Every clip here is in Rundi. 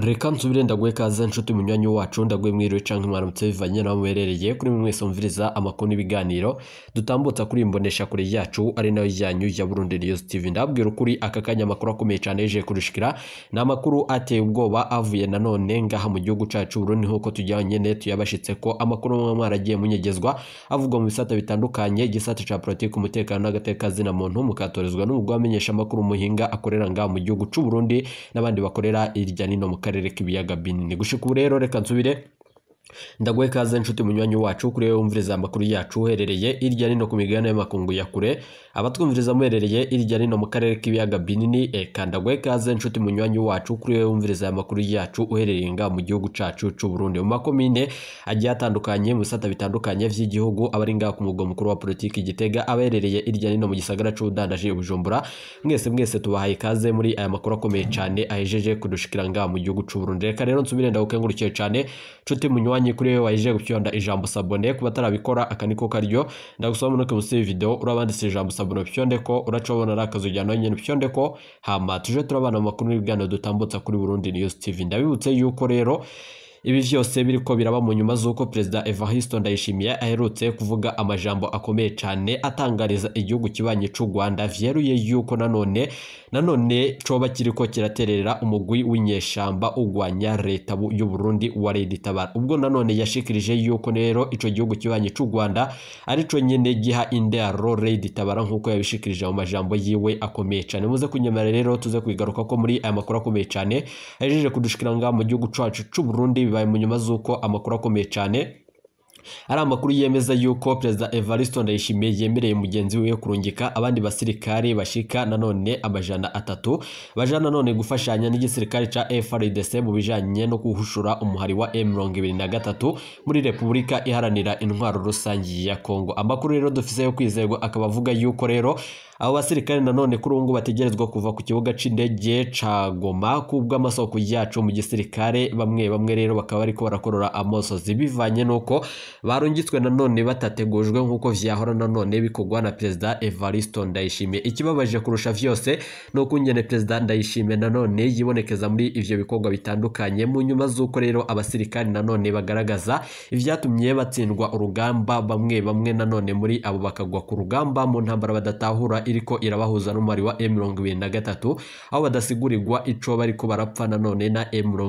reka nsubire ndaguhe kaze nshuti munywanyi wacu ndaguhe mwiriwe canke mwaramutse bivanye naho muherereye kuri mwe mwese mumviriza amakuru n'ibiganiro dutambutsa kuri imbonesha kure yacu ari nayo yanyu ya Burundi News TV ndabwira ukuri aka kanya amakuru akomeye cyane yeje kurushikira ni amakuru ateye ubwoba avuye nanone ngaha mu gihugu cacu Burundi nkuko tujyanye ne tuyabashitse ko amakuru mwe mwaragiye munyegezwa avugwa mu bisata bitandukanye igisata ca politiki umutekano n'agateka zina muntu mukatorezwa n'umugwa wamenyesha amakuru muhinga akorera ngaha mu gihugu c'u Burundi n'abandi bakorera irya nino mu karere k'ibiyaga binini gushika ubu rero reka nsubire ndaguhe kaze nshuti munywanyi wacu kuri wewe wumviriza amakuru yacu uherereye irya nino ku migabane y'amakungu ya kure abatwumviriza muherereye irya nino mu karere k'ibiyaga binini eka ndaguhe kaze nshuti munywanyi wacu kuri wewe wumviriza amakuru yacu uherereye nga mu gihugu cacu c'u Burundi mu makomine agiye atandukanye mu bisata bitandukanye vy'igihugu abari ngaha ku mugwa mukuru wa politiki Gitega abaherereye irya nino mu gisagara c'ubudandaji Bujumbura mwese mwese tubahaye kaze muri aya makuru akomeye cyane ahejeje kudushikira ngaha mu gihugu c'u Burundi reka rero nsubire ndagukengurukiye cyane nshuti munywanyi kuri wewe waje gupyonda ijambo sabone ku batarabikora aka niko karyo ndagusaba munoke musi video urabanditse ijambo sabone pyonde ko uracobona ari akazu jyana nyene pyonde ko hama tuje turabana mu makuru n'ibiganiro dutambutsa kuri Burundi News TV ndabibutse yuko rero ibi vyose biriko biraba mu nyuma z'uko perezida Evariste Ndayishimiye aherutse kuvuga amajambo akomeye cyane atangariza igihugu kibanye c'u Rwanda vyeruye yuko nanone nanone coba kiriko kiraterera umugwi w'inyeshamba ugwanya leta y'u Burundi wa Red Tabara ubwo nanone yashikirije yuko rero ico gihugu kibanye c'u Rwanda arico nyene giha indero Red Tabara nkuko yabishikirije mu majambo yiwe akomeye cyane muze kunyemera rero tuze kwigaruka ko muri aya makuru akomeye cyane ajeje kudushikira nga mu gihugu cacu c'u Burundi bibaye mu nyuma z'uko amakuru akomeye cyane ari amakuru yemeza yuko perezida Evariste Ndayishimiye yemereye mugenzi we kurungika abandi basirikare bashika nanone amajana atatu baja nanone gufashanya n'igisirikare ca FARDC mu bijanye no guhushura umuhari wa M23 muri Repubulika iharanira intwaro rusangi ya Kongo amakuru rero dufise yo kwizerwa akaba avuga yuko rero abo basirikare nanone kuri ubu ngubu bategerezwa kuva ku kibuga c'indege ca Goma kubwo amasoko yacu mu gisirikare bamwe bamwe rero bakaba bariko barakorora amosozi bivanye nuko barungitswe nanone batategujwe nk'uko vyahora nanone bikorwa na perezida Evariste Ndayishimiye ikibabaje kurusha vyose no kungene perezida Ndayishimiye nanone yibonekeza muri ivyo bikorwa bitandukanye mu nyuma z'uko rero abasirikare nanone bagaragaza ivyatumye batsindwa urugamba bamwe bamwe nanone muri abo bakagwa ku rugamba mu ntambara badatahura iriko irabahuza n'umubari wa M23 aho badasigurirwa ico bariko barapfa nanone na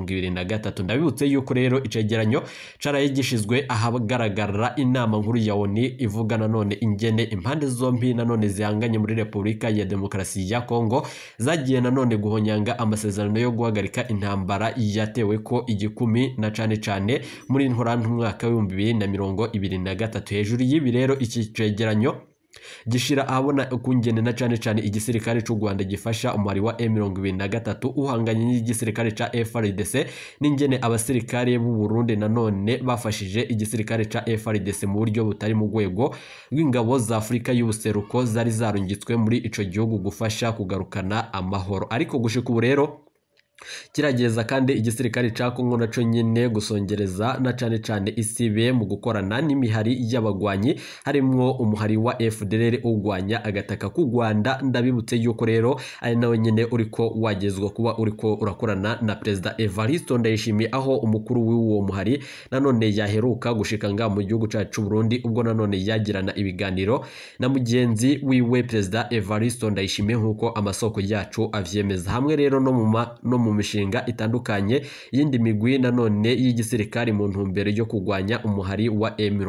M23 ndabibutse yuko rero icegeranyo caraye gishizwe ahagaragara inama nkuru ya ONU ivuga nanone ingene impande zombi nanone zihanganye muri Repubulika ya Demokarasi ya Kongo zagiye nanone guhonyanga amasezerano yo guhagarika intambara yatewe ko igikumi na cane cane muri ntorantu mwaka w'ibihumbi bibiri na mirongo ibiri na gatatu hejuru y'ibi rero iki cegeranyo gishira ahabona ukungene na cane cane igisirikare c'u Rwanda gifasha umubari wa M23 uhanganye n'igisirikare ca FARDC n'ingene abasirikare b'u Burundi nanone bafashije igisirikare ca FARDC mu buryo butari mu rwego rw'ingabo za Afurika y'ubuseruko zari zarungitswe muri ico gihugu gufasha kugarukana amahoro ariko gushika ubu rero kirageza kandi igisirikare ca Kongo naco nyene gusongereza na cane cane isibe mu gukorana n'imihari y'abagwanyi harimwo umuhari wa FDLR ugwanya agataka ku Rwanda ndabibutse yuko rero ari nawe nyene uriko wagezwa kuba uriko urakorana na perezida Evariste Ndayishimiye aho umukuru w'uwo muhari nanone yaheruka gushika nga mu gihugu cacu Burundi ubwo nanone yagirana ibiganiro na mugenzi wiwe perezida Evariste Ndayishimiye nkuko amasoko yacu avyemeza hamwe rero no mu no mu mishinga itandukanye y'indi migwi nanone y'igisirikare mu ntumbero yo kurwanya umuhari wa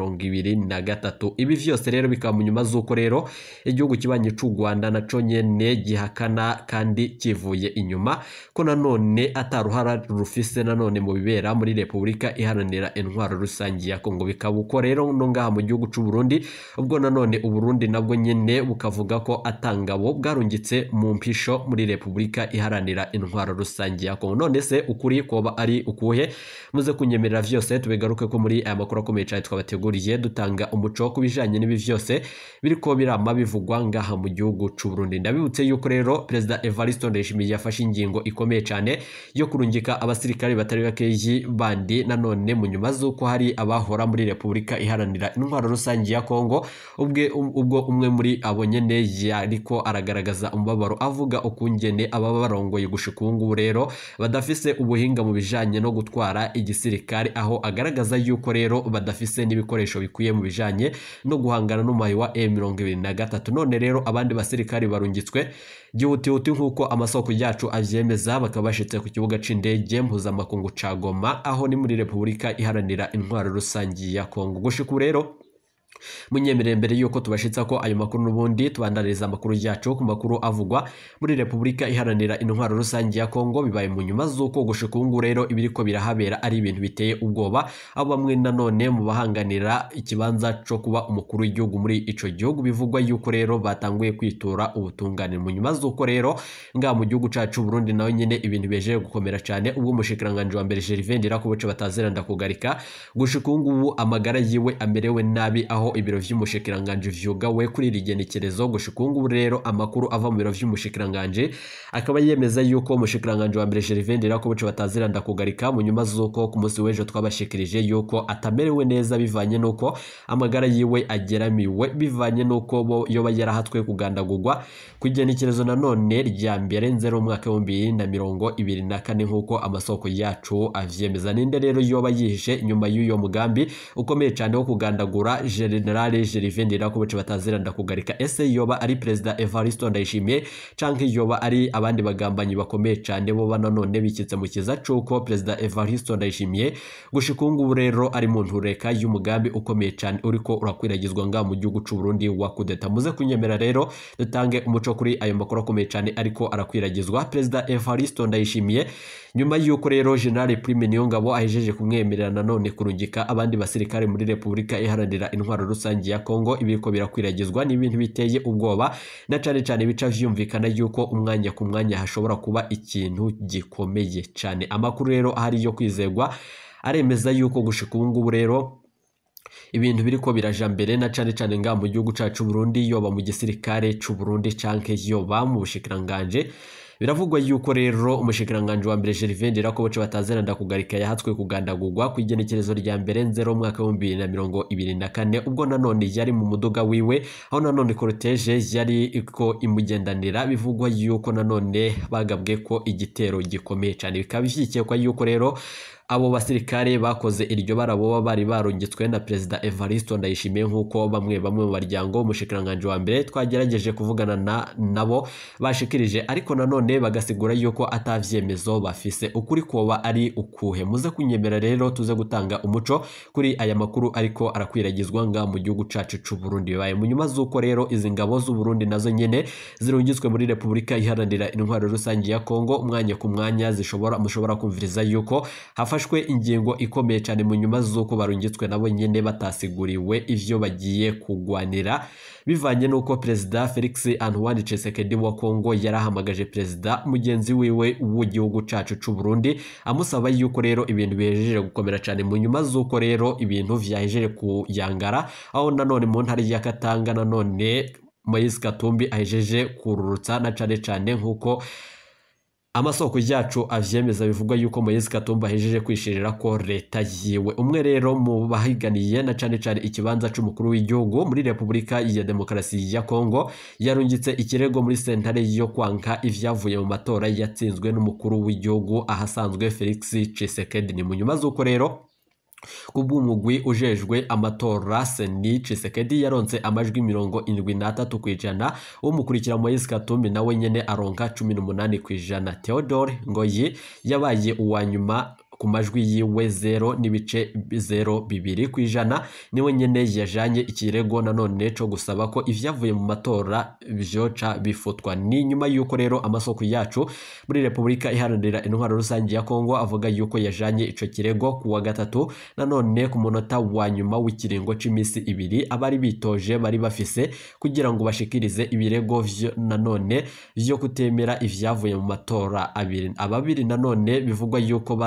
M23 ibi vyose rero bikaba mu nyuma z'uko rero igihugu kibanye c'u Rwanda naco nyene gihakana kandi kivuye inyuma ko nanone ataruhara rufise nanone mu bibera muri Repubulika iharanira intwaro rusangi ya Kongo bikaba uko rero no ngaha mu gihugu c'u Burundi ubwo nanone u Burundi nabwo nyene bukavuga ko atangabo bwarungitse mu mpisho muri Repubulika iharanira intwaro rusangi ya Kongo none se ukuri koba ari ukuhe muze kunyemerera vyose tubigaruke ko muri aya makuru akomeye cyane twabateguriye dutanga umuco ku bijanye n'ibi vyose biriko birama bivugwa ngaha mu gihugu c'u Burundi ndabibutse yuko rero perezida Evariste Ndayishimiye yafashe ingingo ikomeye cyane yo kurungika abasirikare batari bakeyi bandi nanone mu nyuma z'uko hari abahora muri Repubulika iharanira intwaro rusangi ya Kongo ubwe ubwo umwe muri abo nyene yariko aragaragaza umubabaro avuga ukungene ababa barongoye gushika ubu ngubu rero rero badafise ubuhinga mu bijanye no gutwara igisirikare aho agaragaza yuko rero badafise n'ibikoresho bikwiye mu bijanye no guhangana n'umuhayi wa M23 none rero abandi basirikari barungitswe gihutihuti nk'uko amasoko yacu avyemeza bakaba bashitse ku kibuga c'indege mpuzamakungu ca Goma aho ni muri Repubulika iharanira intwaro rusangi ya Kongo gushika rero munyemerere mbere yuko tubashitsa ko ayo makuru n'ubundi tubandariza amakuru yacu ku makuru avugwa muri Repubulika iharanira intwaro rusange ya Kongo bibaye mu nyuma z'uko gushika ubu rero ibiriko birahabera ari ibintu biteye ubwoba aho bamwe nanone mu bahanganira ikibanza co kuba umukuru w'igihugu muri ico gihugu bivugwa yuko rero batanguye kwitura ubutungane mu nyuma z'uko rero nga mu gihugu cacu Burundi nawe nyene ibintu bejeje gukomera cyane ubwo umushikiranganje wa mbere Gervais Ndirakobuce batazeranda kugarika gushika ubu ngubu amagara yiwe amerewe nabi aho ibiro vy'umushikiranganje vyugawe kuri iri genekerezo gushika ubu ngubu rero amakuru ava mu biro vy'umushikiranganje akaba yemeza yuko umushikiranganje wa mbere Gervais Ndirakobuce bataziranda kugarika mu nyuma z'uko ku munsi w'ejo twabashikirije yuko atamerewe neza bivanye n'uko amagara yiwe ageramiwe bivanye n'uko bo yoba yarahatwe kugandagurwa ku igenekerezo nanone rya mbere nzero umwaka w'ibihumbi bibiri na mirongo ibiri na kane nk'uko amasoko yacu avyemeza ninde rero yoba yihishe inyuma y'uyo mugambi ukomeye cyane wo kugandagura generale Gervais Ndirakobuce bataziranda kugarika ese yoba ari perezida Evariste Ndayishimiye canke yoba ari abandi bagambanyi bakomeye cyane bo bananone bikitse mu kiza cuko perezida Evariste Ndayishimiye gushika ubu ngubu rero ari mu ntureka y'umugambi ukomeye cyane uriko urakwiragizwa nga mu gihugu c'u Burundi wa kudeta muze kunyemera rero dutange umuco kuri ayo makuru akomeye cyane ariko arakwiragizwa perezida Evariste Ndayishimiye nyuma y'uko rero General Prime Niyongabo ahejeje kumwemerera nanone kurungika abandi basirikare muri Repubulika iharanira intwaro rusange ya Kongo ibiriko birakwiragizwa n'ibintu biteye ubwoba na cane cane bica vyumvikana yuko umwanya ku mwanya hashobora kuba ikintu gikomeye cyane amakuru rero ahari yo kwizegwa aremeza yuko gushika ubu ngubu rero ibintu biriko biraja mbere na cane cane nga mu gihugu cacu Burundi yoba mu gisirikare c'u Burundi canke yoba mu bushikiranganje biravugwa yuko rero umushikiranganje wa mbere Gervais Ndirakobuce batazeranda kugarika yahatswe kugandagurwa ku igenekerezo rya mbere nzero umwaka w'ibihumbi bibiri na mirongo ibiri na kane ubwo nanone yari mu muduga wiwe aho nanone cortege yari iko imugendanira bivugwa yuko nanone bagabwe ko igitero gikomeye cyane bikaba bishyikekwa yuko rero abo basirikare bakoze iryo bara boba bari barungitswe na perezida Evariste Ndayishimiye nk'uko bamwe bamwe mu baryango umushikiranganje wa mbere twagerageje kuvugana na nabo bashikirije ariko nanone bagasigura yuko atavyemezo bafise ukuri koba ari ukuhe muze kunyemera rero tuze gutanga umuco kuri aya makuru ariko arakwiragizwa nga mu gihugu cacu c'u Burundi bibaye mu nyuma z'uko rero izi ngabo z'u Burundi nazo nyene zirungitswe muri Repubulika iharanira intwaro rusange ya Kongo umwanya ku mwanya zishobora mushobora kumviriza yuko hafashwe ingingo ikomeye cyane mu nyuma z'uko barungitswe nabo nyene batasiguriwe ivyo bagiye kugwanira bivanye n'uko perezida Felix Antoine Tshisekedi wa Kongo yarahamagaje perezida mugenzi wiwe w'igihugu cacu c'u Burundi amusaba yuko rero ibintu bihejeje gukomera cyane mu nyuma z'uko rero ibintu vyahejeje kuyangara aho nanone mu ntara ya Katanga nanone Moise Katumbi ahejeje kururutsa na cane cane nk'uko amasoko yacu avyemeza bivugwa yuko Moise Katumba ahejeje kwishirira ko leta yiwe umwe rero mu bahiganiye na cane cane ikibanza c'umukuru w'igihugu muri Repubulika ya Demokarasi ya Kongo yarungitse ikirego muri sentare yo kwanka ivyavuye mu matora yatsinzwe n'umukuru w'igihugu ahasanzwe Felix Tshisekedi ni mu nyuma z'uko rero kubw'umugwi ujejwe amatora Seni Tshisekedi yaronse amajwi mirongo indwi n'atatu ku ijana umukurikira Moise Katumbi nawe nyene aronka cumi n'umunani ku ijana Theodore Ngoyi yabaye uwa nyuma ku majwi yiwe zero n'ibice zero bibiri ku ijana niwe nyene yajanye ikirego nanone co gusaba ko ivyavuye mu matora vyoca bifutwa ni nyuma yuko rero amasoko yacu muri Repubulika iharanira intwaro rusange ya Kongo avuga yuko yajanye ico kirego ku wa gatatu nanone ku munota wa nyuma w'ikiringo c'imisi ibiri abari bitoje bari bafise kugira ngo bashikirize ibirego vyo nanone vyo kutemera ivyavuye mu matora abiri ababiri nanone bivugwa yuko baza inyuma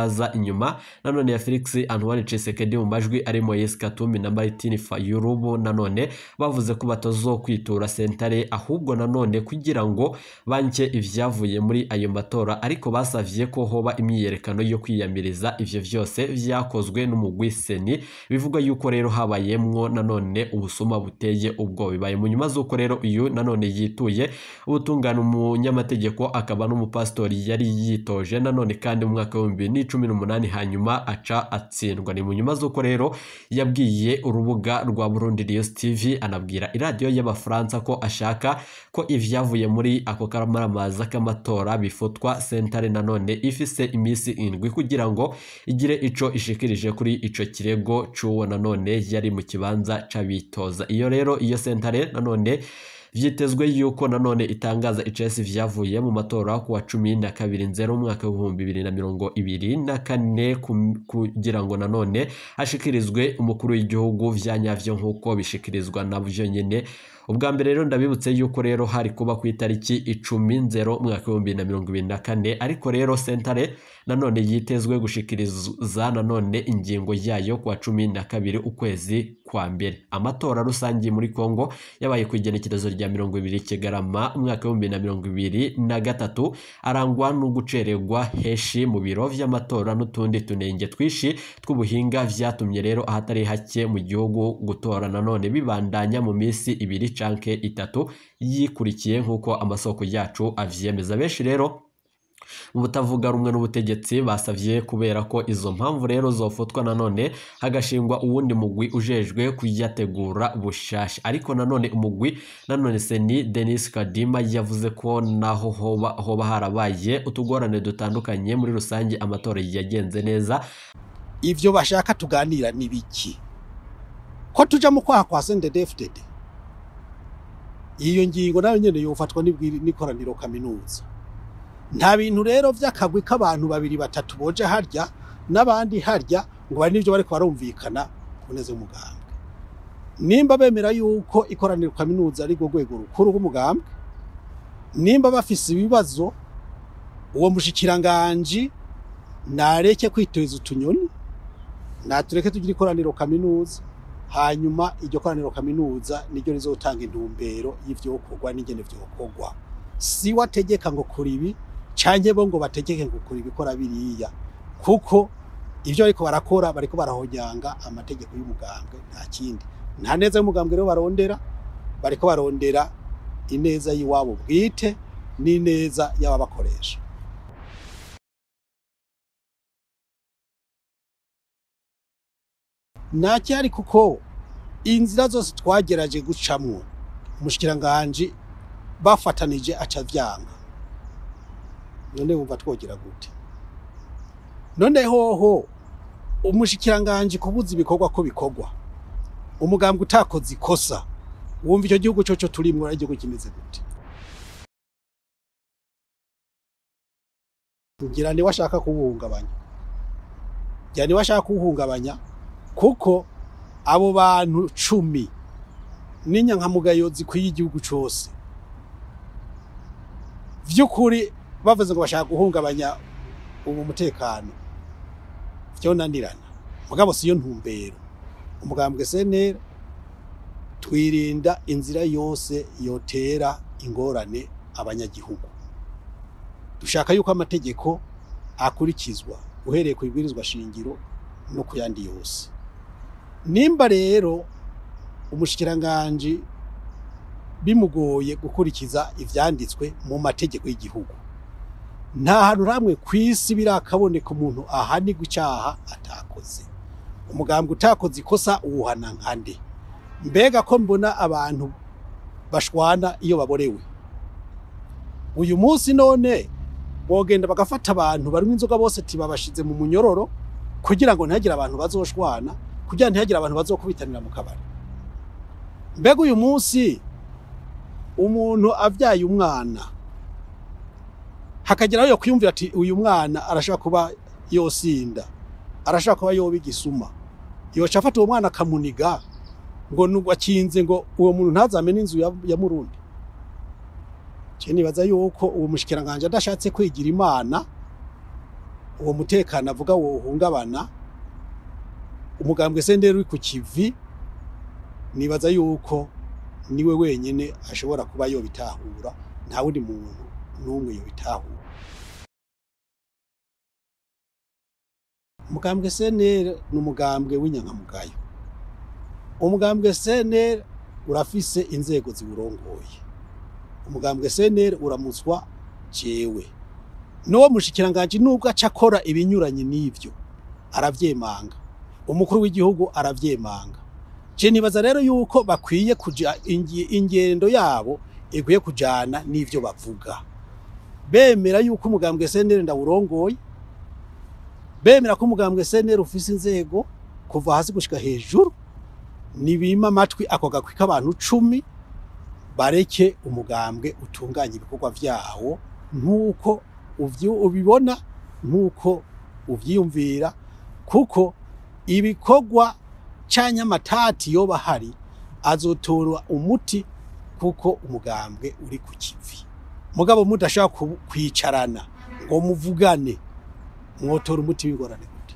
inyuma nanone ya Felix Antoine Tshisekedi mu majwi ari Moise Katumbi na Martin Fayulubu nanone bavuze ko batazokwitura sentare ahubwo nanone kugira ngo banke ivyavuye muri ayo matora ariko basavye ko hoba imyiyerekano yo kwiyamiriza ivyo vyose vyakozwe n'umugwi seni bivugwa yuko rero habayemwo nanone ubusuma buteye ubwo bibaye mu nyuma z'uko rero uyu nanone yituye ubutungane umunyamategeko akaba n'umupasitori yari yitoje nanone kandi mu mwaka w'ibihumbi bibiri n'icumi n'umunani hanyuma aca atsindwa ni mu nyuma z'uko rero yabwiye urubuga rwa Burundi News TV anabwira iradiyo y'abafaransa ko ashaka ko ivyavuye muri ako karamaramaza k'amatora bifutwa sentare nanone ifise iminsi indwi kugira ngo igire ico ishikirije kuri ico kirego c'uwo nanone yari mu kibanza c'abitoza iyo rero iyo sentare nanone vyitezwe yuko nanone itangaza icesi vyavuye mu matora ku wa cumi na kabiri nzero umwaka w'ibihumbi bibiri na mirongo ibiri na kane kum- kugira ngo nanone hashikirizwe umukuru w'igihugu vya nyavyo nk'uko bishikirizwa navyo nyene ubwa mbere rero ndabibutse yuko rero hari kuba ku itariki icumi nzero umwaka w'ibihumbi bibiri na mirongo ibiri na kane ariko rero sentare nanone yitezwe gushikiriza nanone ingingo yayo ku wa cumi na kabiri ukwezi kwa mbere amatora rusange muri Kongo yabaye ku igenekerezo rya mirongo ibiri Kigarama umwaka w'ibihumbi bibiri na mirongo ibiri na gatatu arangwa no gucererwa heshi mu biro vy'amatora n'utundi tunenge twishi tw'ubuhinga vyatumye rero ahatari hake mu gihugu gutora nanone bibandanya mu minsi ibiri canke itatu yikurikiye nk'uko amasoko yacu avyemeza benshi rero mu butavuga rumwe n'ubutegetsi basavye kubera ko izo mpamvu rero zofutwa nanone hagashingwa uwundi mugwi ujejwe kuyategura bushasha ariko nanone umugwi nanone seni Denis Kadima yavuze ko naho hoba, hoba harabaye utugorane dutandukanye muri rusange amatora yagenze neza ivyo bashaka tuganira ni biki ko tuja mu kwaha kwa CNDD-FDD iyo ngingo nayo nyene yofatwa n'ibwiri- n'ikoraniro kaminuza nta bintu rero vy'akagwi k'abantu babiri batatu boje harya n'abandi harya ngo bari n'ivyo bariko barumvikana ku neza y'umugambwe nimba bemera yuko ikoraniro kaminuza ari rwo rwego rukuru rw'umugambwe nimba bafise ibibazo uwo mushikiranganji nareke kwiteza utunyoni natureke tugira ikoraniro kaminuza hanyuma iryo koraniro kaminuza niryo rizotanga intumbero y'ivyokorwa n'ingene vyokorwa si wategeka ngo kora ibi canke bo ngo bategeke ngo kora ibikora biriya kuko ivyo bariko barakora bariko barahonyanga amategeko y'umugambwe nta kindi nta neza y'umugambwe rero barondera bariko barondera ineza y'iwabo bwite n'ineza y'ababakoresha nacyari kuko inzira zose twageraje gucamwo umushikiranganji bafatanije aca vyanga none wumva twogera gute none hoho umushikiranganji kubuza ibikorwa ko bikorwa umugambwe utakoze ikosa wumva icyo gihugu coco turimwo ari igihugu kimeze gute ngira ni washaka kuwuhungabanya ngira ni washaka kuwuhungabanya kuko abo bantu cumi n'inyankamugayo zikwiye igihugu cose vy'ukuri bavuze ngo bashaka guhungabanya ubu mutekano vyonanirana mugabo siyo ntumbero umugambwe senera twirinda inzira yose yotera ingorane abanyagihugu dushaka yuko amategeko akurikizwa uhereye ku ibwirizwa shingiro no ku yandi yose nimba rero umushikiranganji bimugoye gukurikiza ivyanditswe mu mategeko y'igihugu nta hantu hamwe kw'isi birakaboneka umuntu ahanirwa icaha atakoze umugambwe utakoze ikosa uwuhana nkande mbega ko mbona abantu bashwana iyo baborewe uyu munsi none bogenda bagafata abantu barimo inzoga bose tibabashize mu munyororo kugira ngo ntihagire abantu bazoshwana kugira ntihagire abantu bazokubitanira mu kabari mbega uyu munsi umuntu avyaye umwana hakagira aho yokwiyumvira ati uyu mwana arashobora kuba yosinda arashobora kuba yoba igisuma yoca afata uwo mwana akamuniga ngo nubwo akinze ngo uwo muntu ntazamene inzu ya, ya murundi je nibaza yuko uwo mushikiranganje adashatse kwigira imana uwo mutekano avuga wohungabana umugambwe senderi uri ku kivi nibaza yuko niwe wenyene ashobora kuba yobitahura nta wundi muntu n'umwe yobitahura umugambwe senere ni umugambwe w'inyankamugayo umugambwe senere urafise inzego ziwurongoye umugambwe senere uramutswa jewe n'uwo mushikiranganji nubwo aca akora ibinyuranye n'ivyo aravyemanga umukuru w'igihugu aravyemanga je nibaza rero yuko bakwiye kuja ingi- ingendo yabo ikwiye kujana n'ivyo bavuga bemera yuko umugambwe senere ndawurongoye bemera ko umugambwe senere ufise inzego kuva hasi gushika hejuru nibima amatwi ako gakwi k'abantu cumi bareke umugambwe utunganya ibikorwa vyawo nk'uko uvyu- ubibona nk'uko uvyiyumvira kuko ibikorwa canke amatati yoba hari azotora umuti kuko umugambwe uri ku kivi mugabo mudashaka ku- kwicarana ngo muvugane mwotora umuti w'ingorane gute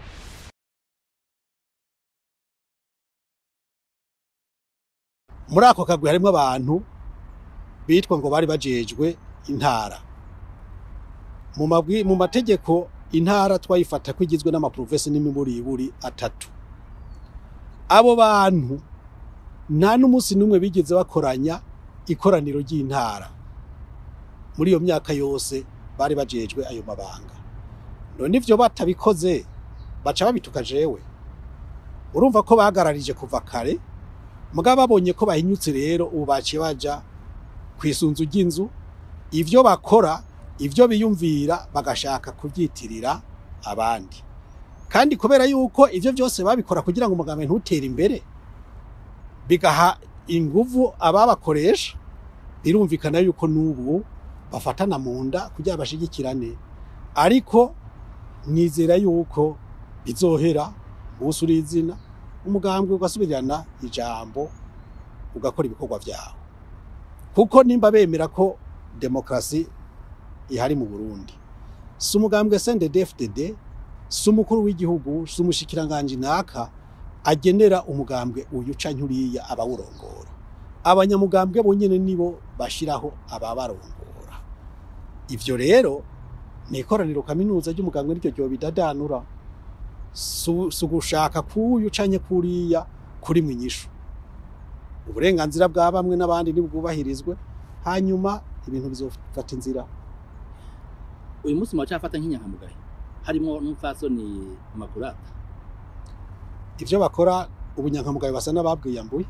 muri ako kagwi harimwo abantu bitwa ngo bari bajejwe intara mu mabwi mu mategeko intara twayifata ko igizwe n'amaprovesi n'imiburiburi atatu abo bantu nta n'umunsi n'umwe bigeze bakoranya ikoraniro ry'intara muri iyo myaka yose bari bajejwe ayo mabanga none ivyo batabikoze baca babituka jewe urumva ko bagararije kuva kare mugabo babonye ko bahinyutse rero ubu baciye baja kw'isunzu ry'inzu ivyo bakora ivyo biyumvira bagashaka kubyitirira abandi kandi kubera yuko ivyo byose babikora kugira ngo umugambi ntutere imbere bigaha inguvu ababakoresha birumvikana yuko n'ubu bafatana mu nda kugira bashigikirane ariko nizera yuko bizohera umunsi uri izina umugambwe ugasubirana ijambo ugakora ibikorwa vyawe kuko nimba bemera ko demokrasi ihari mu Burundi si umugambwe CNDD-FDD si umukuru w'igihugu si umushikiranganji naka agenera umugambwe uyu canke uriya abawurongora abanyamugambwe bonyene nibo bashiraho ababarongora ivyo rero ni ikoraniro kaminuza ry'umugambwe niryo ryo bidadanura si si ugushaka kuyu canke kuriya kuri mwinyishu uburenganzira bwa bamwe n'abandi nibwubahirizwe hanyuma ibintu bizofata inzira uyu munsi muracafata nk'inyankamugayo harimo n'umupfasoni makurata ivyo bakora ubunyankamugayo basa n'ababwiyambuye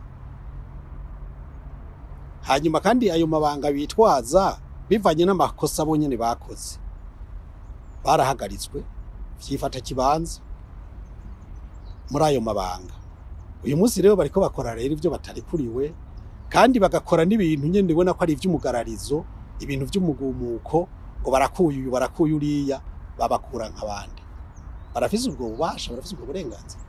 hanyuma kandi ayo mabanga bitwaza bivanye n'amakosa bonyene bakoze barahagaritswe vyifata kibanza muri ayo mabanga uyu munsi rero bariko bakora rero ivyo batarikuriwe kandi bagakora n'ibintu nyene ubona ko ari ivy'umugararizo ibintu vy'umugumuko ngo barakuye uyu barakuye uriya babakura nk'abandi barafise ubwo bubasha barafise ubwo burenganzira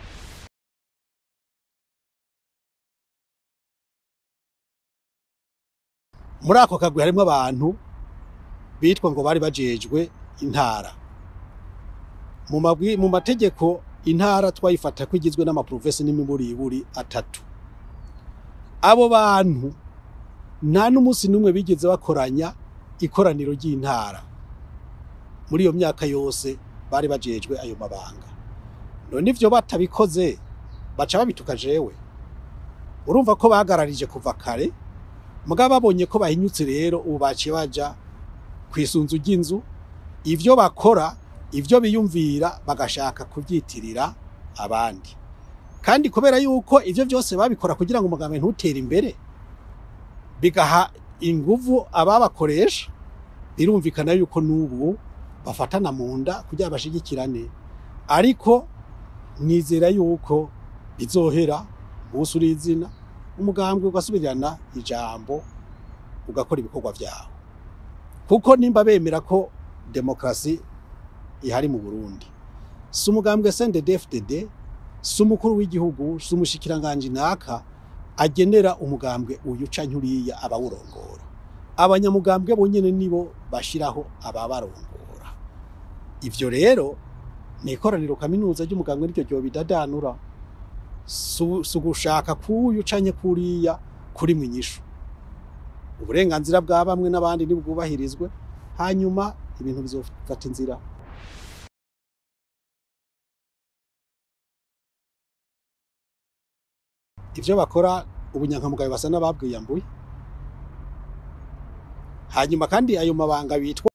muri ako kagwi harimwo abantu bitwa ngo bari bajejwe intara mu mabwi mu mategeko intara twayifata ko igizwe n'amaprovesi n'imiburiburi atatu abo bantu nta n'umunsi n'umwe bigeze bakoranya ikoraniro ry'intara muri iyo myaka yose bari bajejwe ayo mabanga none ivyo batabikoze baca babituka jewe urumva ko bagararije kuva kare mugabo babonye ko bahinyutse rero ubu baciye baja kw'isunzu ry'inzu ivyo bakora ivyo biyumvira bagashaka kubyitirira abandi kandi kubera yuko ivyo byose babikora kugira ngo umugambi ntutere imbere bigaha inguvu ababakoresha birumvikana yuko n'ubu bafatana mu nda kugira bashigikirane ariko nizera yuko bizohera umunsi uri izina umugambwe ugasubirana ijambo ugakora ibikorwa vyawe kuko nimba bemera ko demokrasi ihari mu Burundi si umugambwe CNDD-FDD si umukuru w'igihugu si umushikiranganji naka agenera umugambwe uyu canke uriya abawurongora abanyamugambwe bonyene nibo bashiraho ababarongora ivyo rero ni ikoraniro kaminuza ry'umugambwe niryo ryo bidadanura si ugushaka kuyu canke kuriya kuri mu inyishu uburenganzira bwa bamwe n'abandi nibwubahirizwe hanyuma ibintu bizofata inzira ivyo bakora ubunyankamugayo basa n'ababwiyambuye hanyuma kandi ayo mabanga bitwa